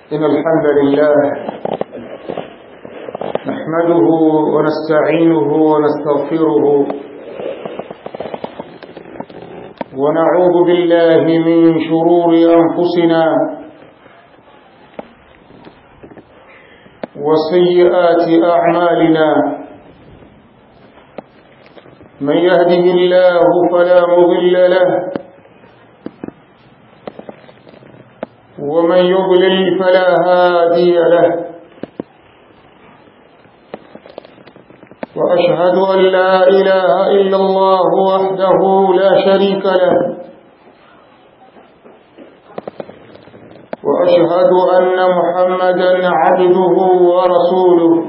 إن الحمد لله نحمده ونستعينه ونستغفره ونعوذ بالله من شرور أنفسنا وسيئات أعمالنا من يهده الله فلا مضل له ومن يضلل فلا هادي له وأشهد أن لا إله إلا الله وحده لا شريك له وأشهد أن محمدا عبده ورسوله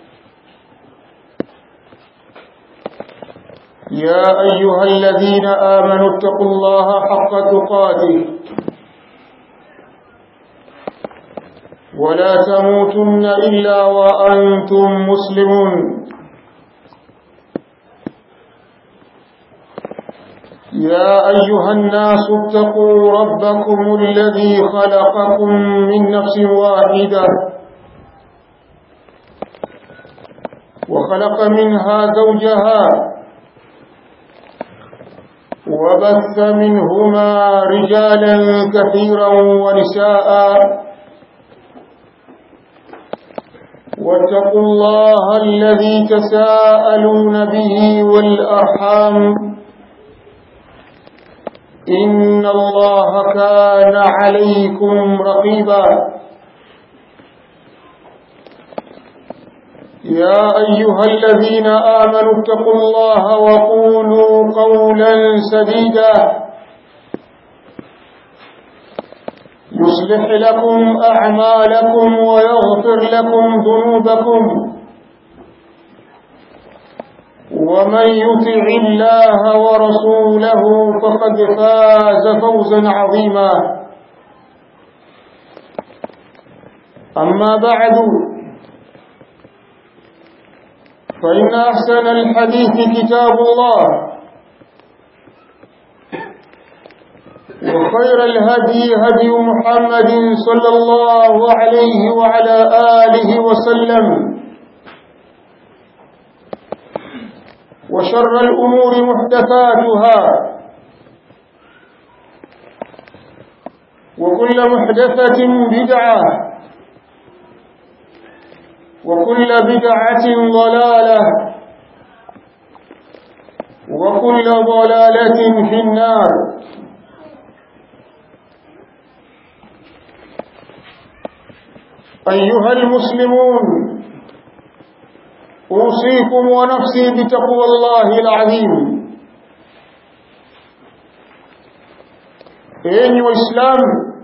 يا أيها الذين آمنوا اتقوا الله حق تقاته ولا تموتن إلا وأنتم مسلمون يا أيها الناس اتقوا ربكم الذي خلقكم من نفس واحدة وخلق منها زوجها وبث منهما رجالا كثيرا ونساء واتقوا الله الذي تساءلون به والأرحام إن الله كان عليكم رقيبا يا أيها الذين آمنوا اتقوا الله وقولوا قولا سديدا يصلح لكم أعمالكم ويغفر لكم ذنوبكم ومن يطع الله ورسوله فقد فاز فوزا عظيما أما بعد فإن أحسن الحديث كتاب الله وخير الهدي هدي محمد صلى الله عليه وعلى آله وسلم وشر الأمور محدثاتها وكل محدثة بدعة وكل بدعة ضلالة وكل ضلالة في النار أيها المسلمون أوصيكم ونفسي بتقوى الله العظيم enyi waislamu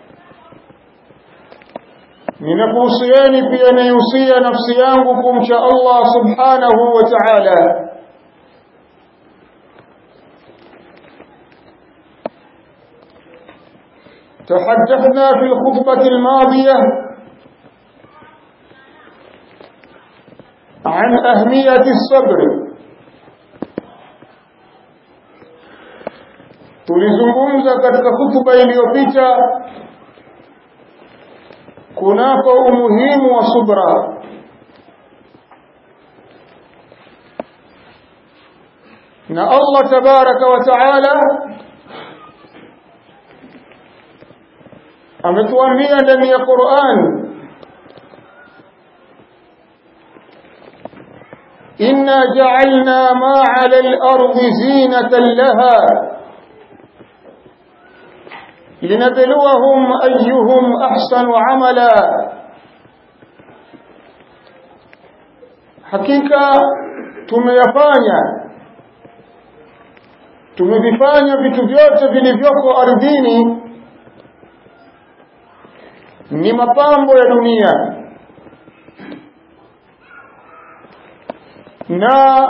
ninakuhusieni pia naihusia nafsi yangu kumcha allah subhanahu wa taala تحدثنا في الخطبة الماضية عن أهمية الصبر tulizungumza katika hutuba iliyopita kunako umuhimu wa subra na Allah tabaraka wa taala ametuambia ndani ya Qur'an إنا جعلنا ما على الأرض زينة لها لنبلوهم أيهم أحسن عملا hakika tumeyafanya tumevifanya vitu vyote vilivyoko ardhini ni mapambo ya dunia na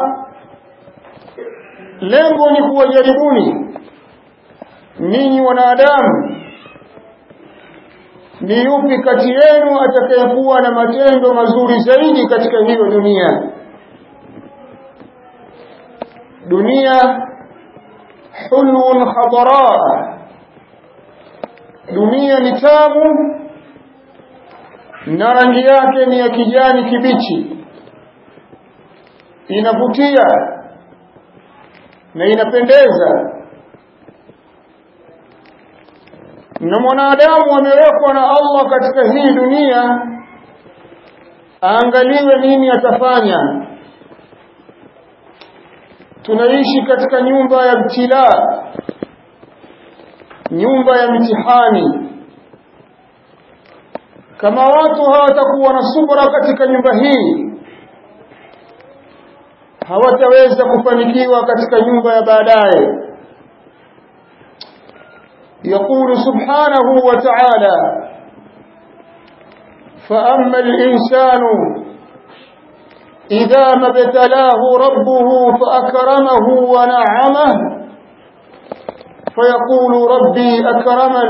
lengo ni kuwajaribuni ninyi wanadamu ni yupi kati yenu atakayekuwa na matendo mazuri zaidi katika hiyo dunia dunia hulun khadara dunia ni tamu na rangi yake ni ya kijani kibichi inavutia na inapendeza na mwanadamu amewekwa na Allah katika hii dunia aangaliwe nini atafanya tunaishi katika nyumba ya mtila nyumba ya mitihani kama watu hawatakuwa na subra katika nyumba hii hawataweza kufanikiwa katika nyumba ya baadaye يقول سبحانه وتعالى فأما الإنسان إذا ما ابتلاه ربه فأكرمه ونعمه فيقول ربي أكرمن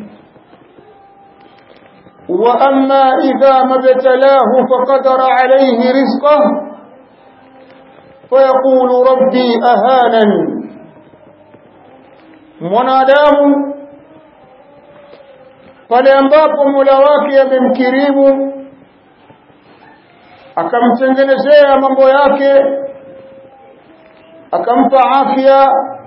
وأما إذا ما ابتلاه فقدر عليه رزقه فيقول ربي أهانن mwanadamu pale ambapo Mola wake amemkirimu akamtengenezea mambo yake akampa afya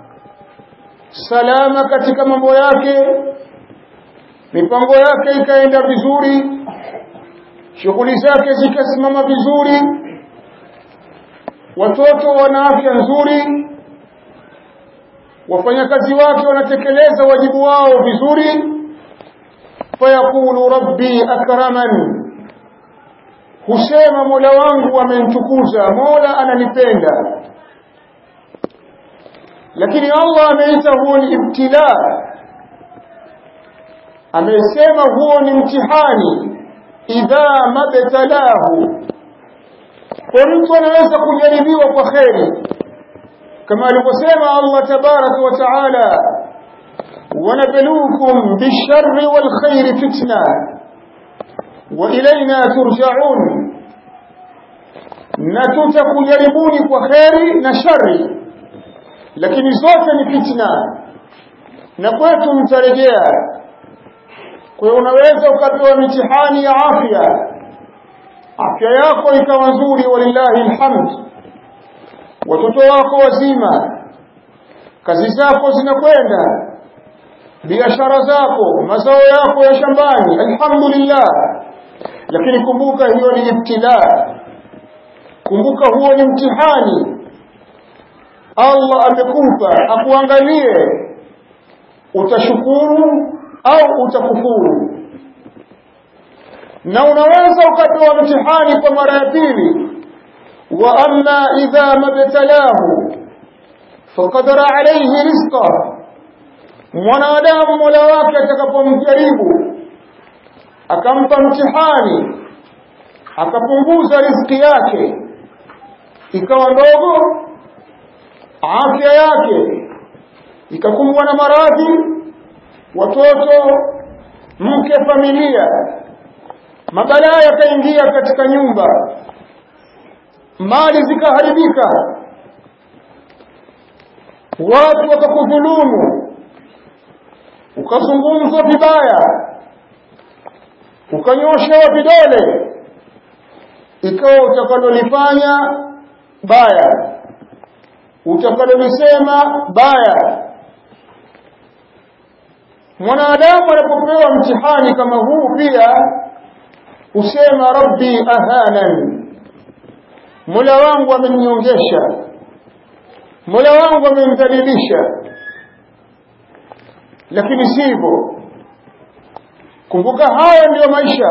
salama katika mambo yake mipango yake ikaenda vizuri shughuli zake zikasimama vizuri watoto wana afya nzuri wafanyakazi wake wanatekeleza wajibu wao vizuri fayaqulu rabbi akraman husema mola wangu amenitukuza mola ananipenda lakini allah ameita huo ni ibtila amesema huo ni mtihani idha mabtalahu kwa mtu anaweza kujaribiwa kwa kheri kama alivyosema Allah tabarak wa taala wanabluukum bisharri wal khairi fitna wa ilayna turja'un na tutakujaribuni kwa kheri na shari lakini zote ni fitna na kwetu mtarejea kwa hiyo unaweza ukapewa mitihani ya afya afya yako ikawa nzuri walillahi alhamd watoto wako wazima kazi zako zinakwenda biashara zako mazao yako ya shambani alhamdulillah lakini kumbuka hiyo ni ibtila kumbuka huo ni mtihani Allah amekupa akuangalie utashukuru au utakufuru na unaweza ukapewa mtihani kwa mara ya pili wa amma idha mabtalahu faqadara alayhi rizqa mwanadamu mola wake atakapomjaribu akampa mtihani akapunguza riziki yake ikawa ndogo afya yake ikakumbwa na maradhi watoto mke familia mabalaa yakaingia katika nyumba mali zikaharibika watu wakakudhulumu ukazungumzwa vibaya ukanyoshewa vidole ikawa utakalolifanya baya utakalolisema baya mwanadamu anapopewa mtihani kama huu pia husema rabbi ahanan mola wangu ameninyongesha mola wangu amenidhalilisha lakini sivyo kumbuka haya ndiyo maisha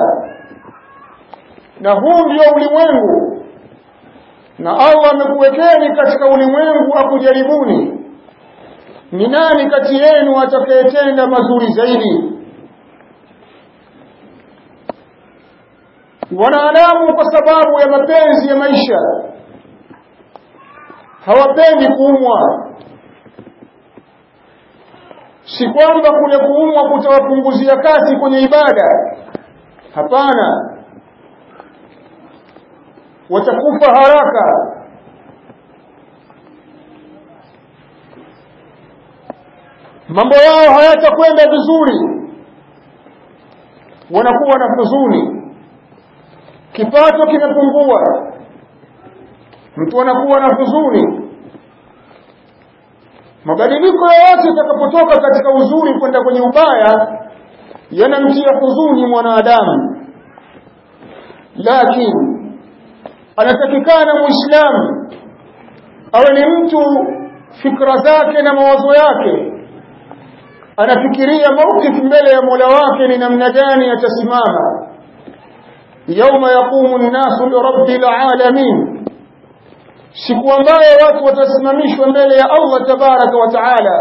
na huu ndio ulimwengu na Allah amekuwekeni katika ulimwengu akujaribuni ni nani kati yenu atakayetenda mazuri zaidi wanadamu kwa sababu ya mapenzi ya maisha hawapendi kuumwa si kwamba kule kuumwa kutawapunguzia kasi kwenye ibada hapana watakufa haraka mambo yao hayatakwenda vizuri wanakuwa na huzuni kipato kimepungua mtu anakuwa na huzuni mabadiliko yoyote yatakapotoka katika uzuri kwenda kwenye ubaya yanamtia huzuni mwanadamu lakini anatakikana muislamu awe ni mtu fikra zake na mawazo yake anafikiria mawqif mbele ya Mola wake ni namna gani atasimama yauma yaqumu an-nasu lirabbil alamin siku ambayo watu watasimamishwa mbele ya Allah tabaraka wa taala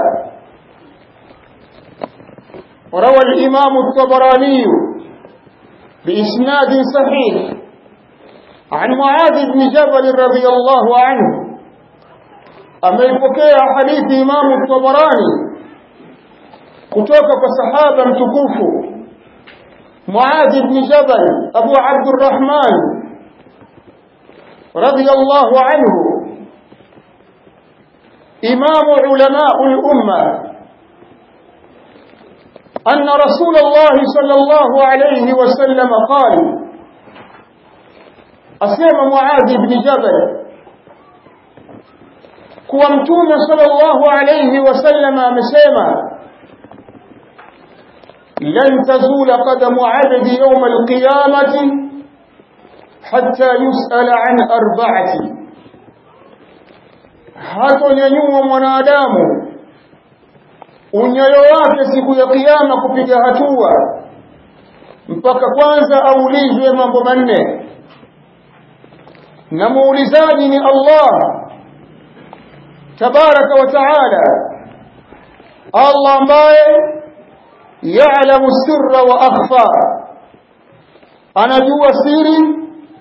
وروى الإمام الطبراني بإسناد صحيح عن معاذ بن جبل رضي الله عنه ameipokea hadithi Imamu Tabarani kutoka kwa sahaba mtukufu Muadh ibn Jabal Abu Abdurrahman radiyallahu anhu imamu ulama al-umma أن رسول الله صلى الله عليه وسلم قال أسلم معاذ بن جبل kuwa mtume sallallahu alayhi wasallam amesema lan tazula qadamu abdi yawm alqiyamati hatta yusala an arba'ati hatonyanyua mwanadamu unyayo wake siku ya kiyama kupiga hatua mpaka kwanza aulizwe mambo manne na muulizaji ni Allah tabaraka wa taala Allah ambaye ya'lamu sirra wa akhfa anajua siri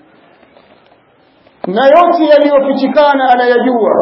na yote yaliyofichikana anayajua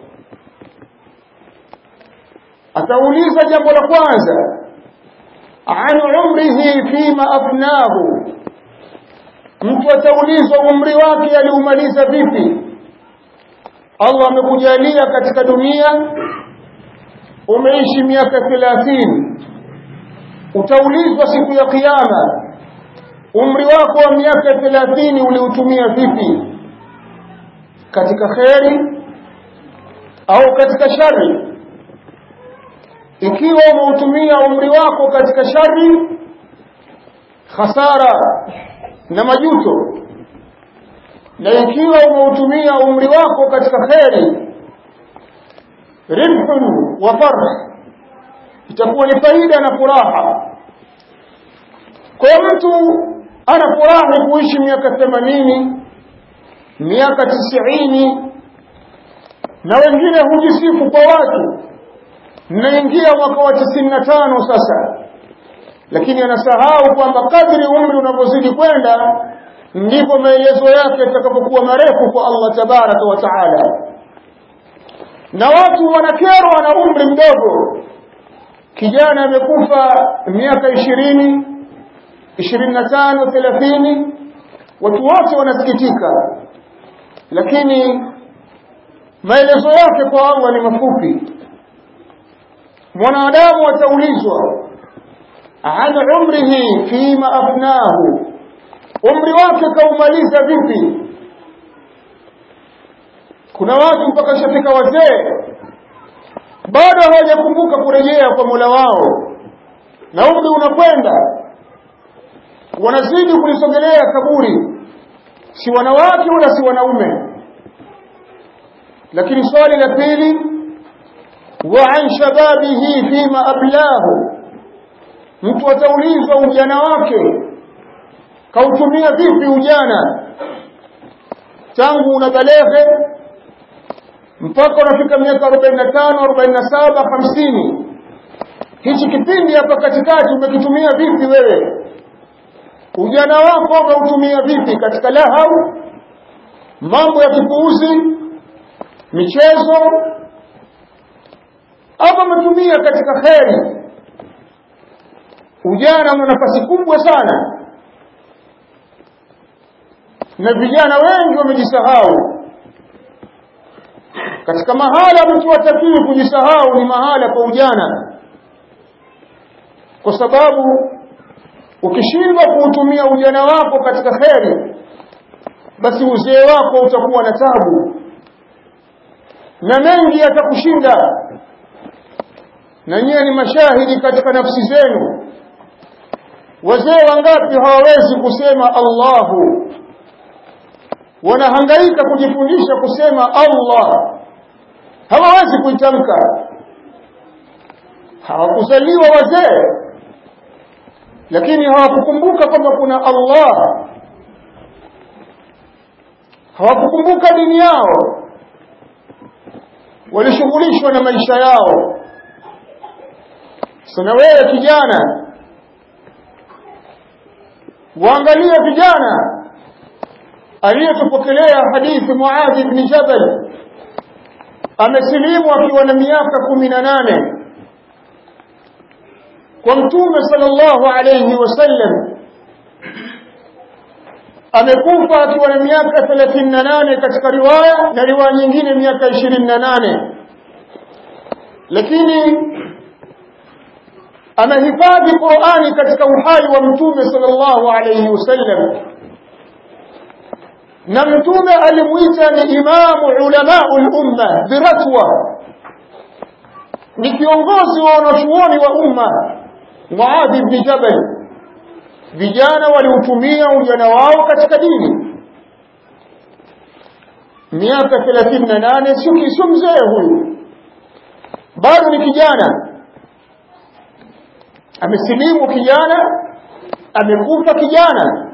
atauliza jambo la kwanza an umrihi fima afnahu mtu ataulizwa umri wake aliumaliza vipi Allah amekujalia katika dunia umeishi miaka 30 utaulizwa siku ya kiyama umri wako wa miaka 30 uliutumia vipi katika kheri au katika shari ikiwa umeutumia umri wako katika shari hasara na majuto na ikiwa umeutumia umri wako katika kheri ribhun wa farh itakuwa ni faida na furaha kwa mtu anafurahi kuishi miaka 80 miaka 90 na wengine hujisifu kwa watu naingia mwaka wa 95 sasa lakini anasahau kwamba kadri umri unavyozidi kwenda ndipo maelezo yake yatakapokuwa marefu kwa Allah tabaraka wa taala na watu wanakerwa na umri mdogo kijana amekufa miaka ishirini ishirini na tano thelathini watu wote wanasikitika lakini maelezo yake kwa Allah ni mafupi mwanadamu ataulizwa an umrihi fima afnahu umri wake kaumaliza vipi kuna watu mpaka shafika wazee bado hawajakumbuka kurejea kwa Mola wao na umri unakwenda wanazidi kulisogelea kaburi si wanawake wala si wanaume lakini swali la pili wa an shababihi fima ablahu mtu ataulizwa ujana wake kautumia vipi ujana tangu unabaleghe mpaka unafika miaka 45 47 50 hichi kipindi hapa katikati umekitumia vipi wewe ujana wako umeutumia vipi katika lahau mambo ya kipuuzi michezo ama umetumia katika kheri ujana una nafasi kubwa sana na vijana wengi wamejisahau katika mahala mtu hatakiwi kujisahau ni mahala pa ujana kwa sababu ukishindwa kuutumia ujana wako katika kheri basi uzee wako utakuwa na tabu na mengi yatakushinda na nyiye ni mashahidi katika nafsi zenu wazee wangapi hawawezi kusema Allahu wanahangaika kujifundisha kusema Allah hawawezi kuitamka hawakuzaliwa wazee lakini hawakukumbuka kwamba kuna Allah hawakukumbuka dini yao walishughulishwa na maisha yao sana wewe kijana waangalie vijana aliyetupokelea hadithi Muadh ibn Jabal amesilimu akiwa na miaka kumi na nane kwa mtume sallallahu alayhi wasallam amekufa akiwa na miaka 38 katika riwaya na riwaya nyingine miaka 28 lakini amehifadhi Qur'ani katika uhai wa mtume sallallahu alayhi wasallam na mtume alimuita ni imamu ulamaul umma biratwa ni kiongozi wa wanachuoni wa umma Muadh ibn Jabal vijana waliutumia ujana wao katika dini miaka 38 sio sio mzee huyu bado ni kijana amesilimu kijana amekufa kijana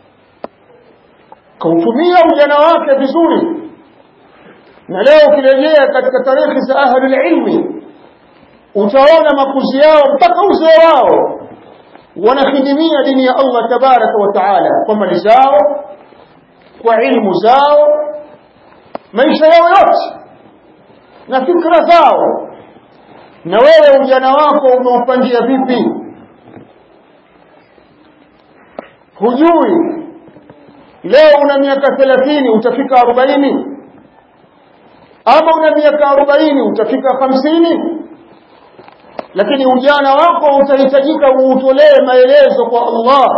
kautumia ujana wake vizuri na leo ukirejea katika tarehe za ahlul ilmi utaona makuzi yao mpaka uzee wao wanahidimia dini ya Allah tabaraka wa taala kwa mali zao kwa ilmu zao maisha yao yote na fikra zao na wewe ujana wako umeupangia vipi hujui leo una miaka 30 utafika 40 ama una miaka 40 utafika 50 lakini ujana wako utahitajika uutolee maelezo kwa Allah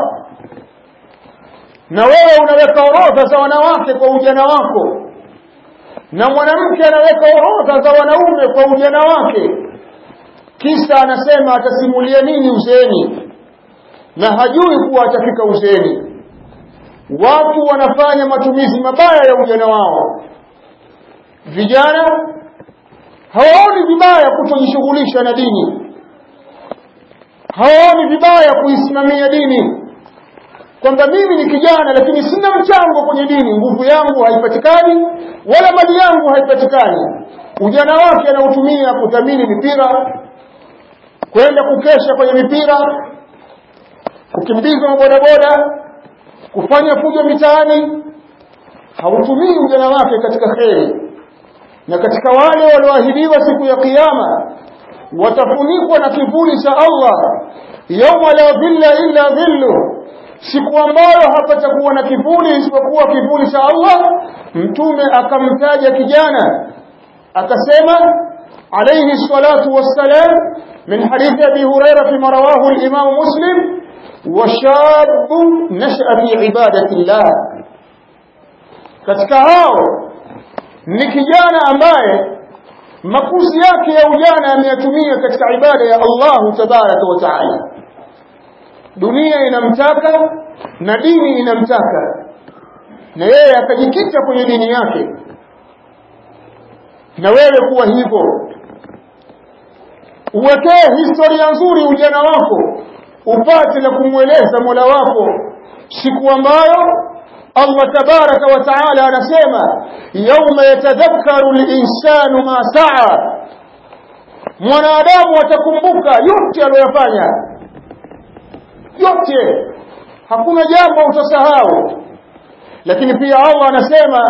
na wewe unaweka orodha za wanawake kwa ujana wako na mwanamke anaweka orodha za wanaume kwa ujana wake kisa anasema atasimulia nini uzeeni na hajui kuwa atafika uzeeni watu wanafanya matumizi mabaya ya ujana wao vijana hawaoni vibaya kutojishughulisha na dini hawaoni vibaya kuisimamia dini kwamba mimi ni kijana lakini sina mchango kwenye dini nguvu yangu haipatikani wala mali yangu haipatikani ujana wake anautumia kudhamini mipira kwenda kukesha kwenye mipira kukimbizwa mabodaboda kufanya fujo mitaani hautumii ujana wake katika kheri na katika wale walioahidiwa siku ya kiyama watafunikwa na kivuli cha Allah yauma la dhilla illa dhillu siku ambayo hapatakuwa na kivuli isipokuwa kivuli cha Allah mtume akamtaja kijana akasema alayhi salatu wassalam min hadithi abi hurairah fima rawahu al-imam muslim وشاب نشأ في عبادة الله katika hao ni kijana ambaye makuzi yake ya ujana ameyatumia katika ibada ya Allah tabaraka wa taala dunia inamtaka na dini inamtaka na yeye akajikita kwenye dini yake na wewe kuwa hivyo uwekee historia nzuri ujana wako upate na kumweleza Mola wako siku ambayo Allah tabaraka wa taala anasema yauma yatadhakkaru al-insanu ma saa mwanadamu atakumbuka yote aliyofanya yote hakuna jambo utasahau lakini pia Allah anasema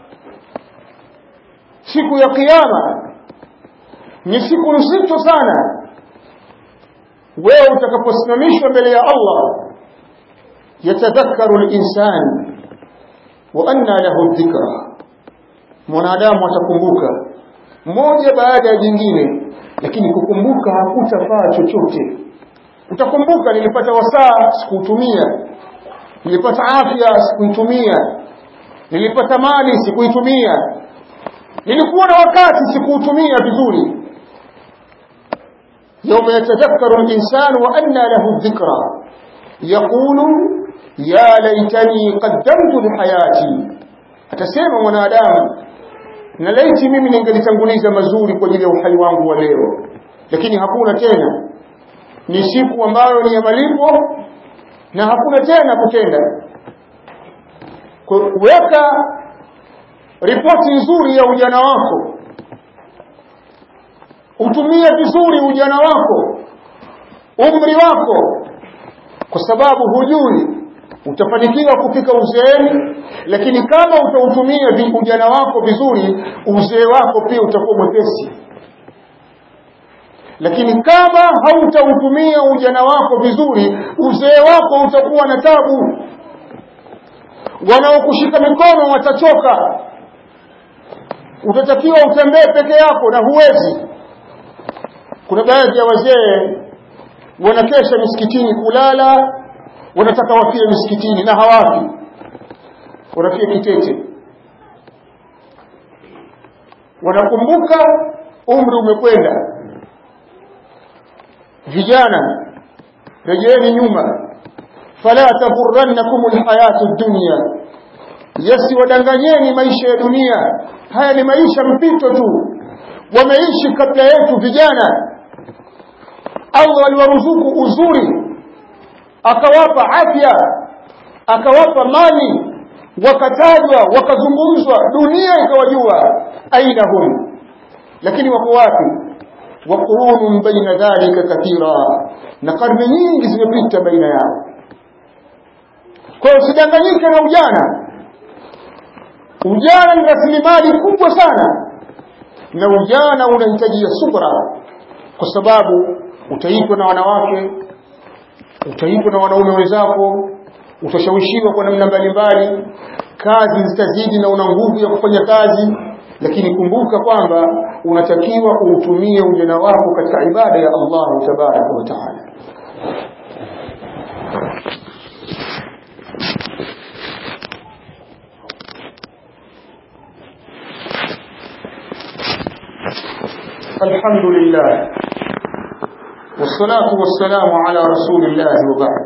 siku ya kiyama ni siku nzito sana wewe utakaposimamishwa mbele ya Allah yatadhakkaru al-insan wa anna lahu dhikra mwanadamu atakumbuka moja baada ya jingine lakini kukumbuka hakutafaa chochote utakumbuka nilipata wasaa sikuutumia nilipata afya sikuitumia nilipata mali sikuitumia nilikuwa na wakati sikuutumia vizuri يوم يتذكر الإنسان وأنى له الذكرى يقول يا ليتني قدمت لحياتي atasema mwanadamu na laiti mimi ningelitanguliza mazuri kwa ajili ya uhai wangu wa leo lakini hakuna tena ni siku ambayo ni ya malipo na hakuna tena kutenda weka ripoti nzuri ya ujana wako utumie vizuri ujana wako umri wako kwa sababu hujui utafanikiwa kufika uzeeni lakini kama utautumia ujana wako vizuri uzee wako pia utakuwa mwepesi lakini kama hautautumia ujana wako vizuri uzee wako utakuwa na tabu wanaokushika mikono watachoka utatakiwa utembee peke yako na huwezi kuna baadhi ya wazee wanakesha misikitini kulala wanataka wafie misikitini na hawafi wanafia kitete wanakumbuka umri umekwenda vijana rejeeni nyuma fala taghurrannakum alhayatu dunya yasiwadanganyeni maisha ya dunia haya ni maisha mpito tu wameishi kabla yetu vijana Allah aliwaruzuku uzuri akawapa afya akawapa mali wakatajwa wakazungumzwa dunia ikawajua aina hum lakini wako wapi waqurunun baina dhalika kathira na karne nyingi zimepita baina yao kwa hiyo usidanganyike na ujana ujana ni rasilimali kubwa sana na ujana unahitajia subra kwa sababu utaitwa na wanawake utaitwa na wanaume wenzako utashawishiwa kwa namna mbalimbali kazi zitazidi na una nguvu ya kufanya kazi lakini kumbuka kwamba unatakiwa uutumie ujana wako katika ibada ya Allah tabaraka wa taala الحمد لله والصلاة والسلام على رسول الله وبعد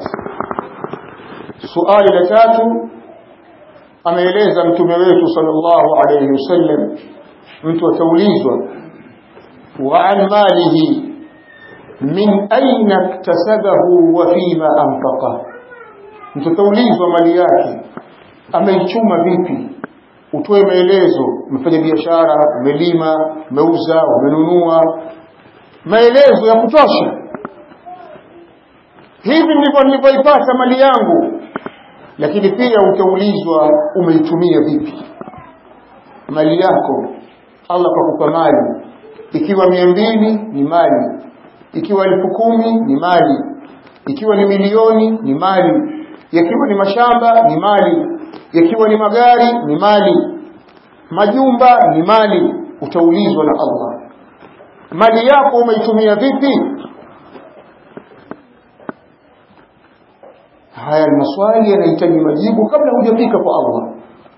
سؤال لتاتو ameeleza mtume wetu sallallahu alayhi wasallam mtu ataulizwa wa an malihi min aina iktasabahu wa fima anfaqa mtu ataulizwa mali yake ameichuma vipi utoe maelezo umefanya biashara umelima umeuza umenunua maelezo ya kutosha hivi ndivyo nilivyoipata mali yangu lakini pia utaulizwa umeitumia vipi mali yako Allah kakupa mali ikiwa mia mbili ni mali ikiwa elfu kumi ni mali ikiwa ni milioni ni mali yakiwa ni mashamba ni mali yakiwa ni magari ni mali majumba ni mali utaulizwa na Allah mali yako umeitumia vipi haya ni maswali yanahitaji majibu kabla hujafika kwa Allah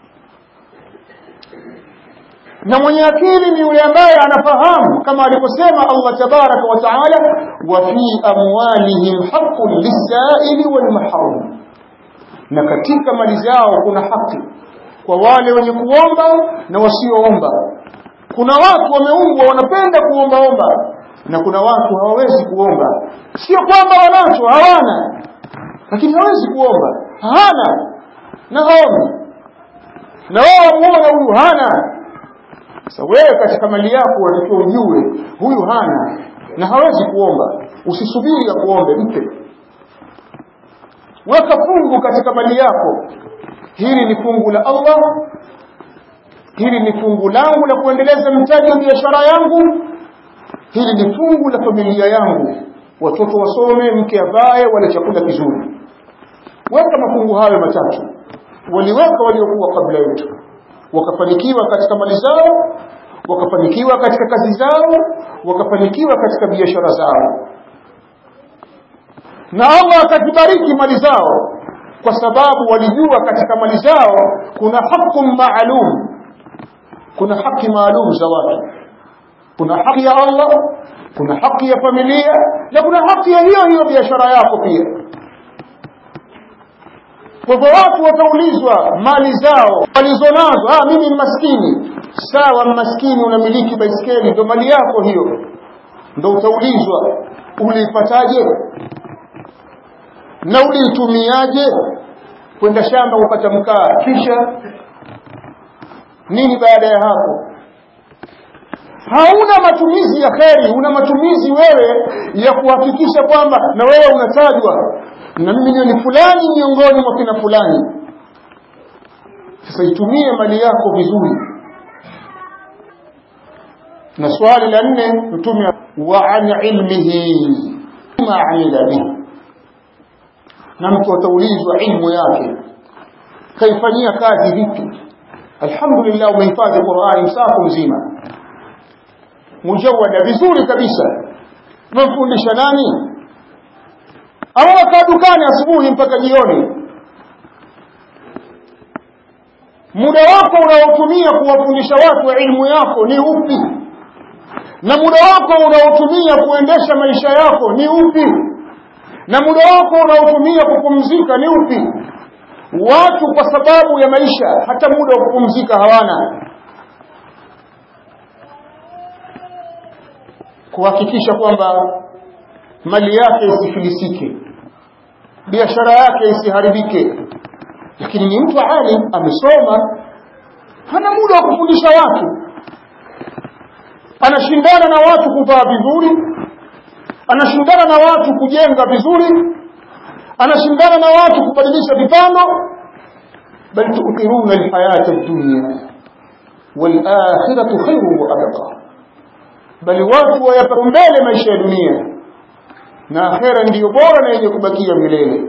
na mwenye akili ni yule ambaye anafahamu kama alivyosema Allah tabaraka wa taala wa fi amwalihim haqqun lis-sa'ili wal mahrum na katika mali zao kuna haki kwa wale wenye kuomba na wasioomba kuna watu wameumbwa wanapenda kuombaomba na kuna watu hawawezi kuomba sio kwamba wanacho hawana lakini hawezi kuomba hana na haombi na wao wamuona huyu hana sasa wewe katika mali yako unatakiwa ujue huyu hana na hawezi kuomba usisubiri ya kuombe mpe weka fungu katika mali yako hili ni fungu la Allah hili ni fungu langu la kuendeleza mtaji wa biashara yangu hili ni fungu la familia yangu watoto wasome mke avae wale chakula kizuri weka mafungu hayo matatu waliweka waliokuwa kabla yetu wakafanikiwa katika mali zao wakafanikiwa katika kazi zao wakafanikiwa katika biashara zao na Allah akazibariki mali zao kwa sababu walijua katika mali zao kuna haku maalum kuna haki maalum za watu kuna haki ya Allah kuna haki ya familia na kuna haki ya hiyo hiyo biashara yako pia kwa hivyo watu wataulizwa mali zao walizonazo ah mimi ni maskini sawa maskini unamiliki baiskeli ndio mali yako hiyo ndio utaulizwa uliipataje na uliitumiaje kwenda shamba kupata mkaa kisha nini baada ya hapo hauna matumizi ya kheri una matumizi wewe ya kuhakikisha kwamba na wewe unatajwa na mimi ni fulani miongoni mwa kina fulani sasa itumie mali yako vizuri na swali la nne mtume wa an ilmihi ma amila bihi na mtu ataulizwa ilmu yake kaifanyia kazi vipi alhamdulillah umehifadhi Qur'ani msafu mzima mujawada vizuri kabisa umemfundisha nani au wakaa dukani asubuhi mpaka jioni muda wako unaotumia kuwafundisha watu ilmu yako ni upi na muda wako unaotumia kuendesha maisha yako ni upi na muda wako unaotumia kupumzika ni upi watu kwa sababu ya maisha hata muda wa kupumzika hawana kuhakikisha kwamba mali yake isifilisike biashara yake isiharibike lakini ni mtu alim amesoma hana muda wa kufundisha watu anashindana na watu kuvaa vizuri anashindana na watu kujenga vizuri anashindana na watu kubadilisha vipando bal tu'thiruna alhayata ad-dunya wal akhiratu khayrun wa abqa bali watu wayapa mbele maisha ya dunia na akhera ndiyo bora na yenye kubakia milele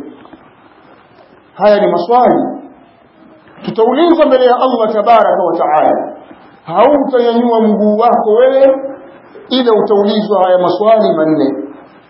haya ni maswali tutaulizwa mbele ya Allah tabaraka wa taala hautanyanyua mguu wako wewe ila utaulizwa haya maswali manne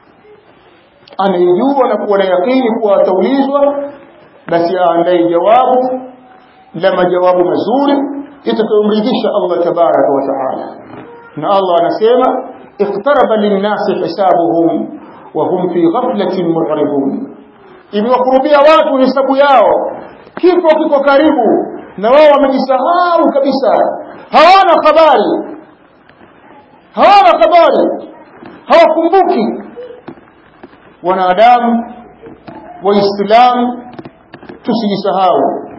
anayejua na kuwa na yakini kuwa ataulizwa basi aandae jawabu la majawabu mazuri itakayomridhisha Allah tabaraka wa taala na Allah anasema iqtaraba linnasi hisabuhum wa hum fi ghaflatin mu'ridun imewakurubia watu hesabu yao kifo kiko karibu na wao wamejisahau kabisa hawana habari hawana habari hawakumbuki wanadamu waislamu tusijisahau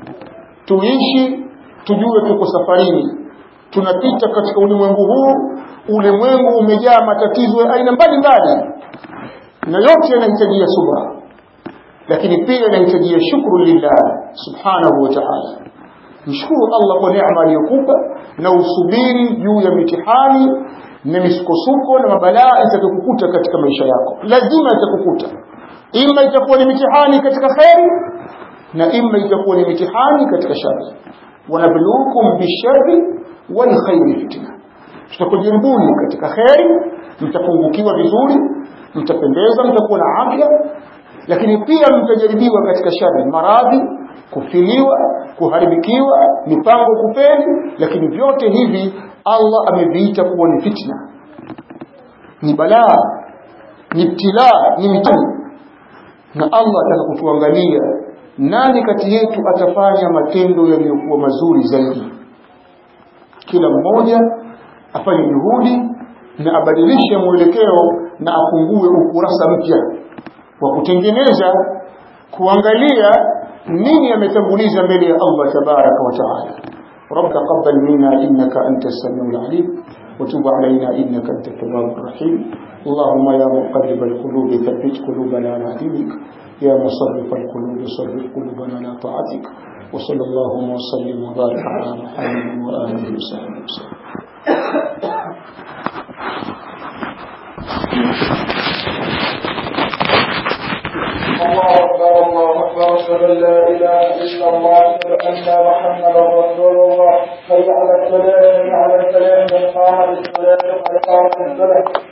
tuishi tujue tuko safarini tunapita katika ulimwengu huu ulimwengu umejaa matatizo ya aina mbalimbali na yote yanahitajia subra lakini pia yanahitajia shukru lillah subhanahu wa ta'ala mshukuru Allah kwa neema aliyokupa na usubiri juu ya mitihani na misukosuko na mabalaa itakayokukuta katika maisha yako lazima itakukuta ima itakuwa ni mitihani katika kheri na ima itakuwa ni mitihani katika shari wanabluukum bishari wal khairi fitna tutakujimbuni katika kheri mtapungukiwa vizuri mtapendeza mtakuwa na afya lakini pia mtajaribiwa katika shari maradhi kufiliwa kuharibikiwa mipango kupeli lakini vyote hivi Allah ameviita kuwa ni fitna ni balaa ni ibtilaa ni mitihani na Allah ataka kutuangalia nani kati yetu atafanya matendo yaliyokuwa mazuri zaidi kila mmoja afanye juhudi na abadilishe mwelekeo na afungue ukurasa mpya wa kutengeneza kuangalia nini ametanguliza mbele ya Allah tabaraka wa taala رب تقبل منا إنك أنت السميع العليم وتب علينا إنك أنت التواب الرحيم اللهم يا مقلب القلوب ثبت قلوبنا على دينك يا مصرف القلوب صرف قلوبنا على طاعتك وصلى اللهم وسلم وبارك على محمد وآله وصحبه وسلم الله أكبر الله أكبر أشهد أن لا إله إلا الله أشهد أن محمدا رسول الله حي على الصلاة حي على الفلاح قد قامت الصلاة قد قامت الصلاة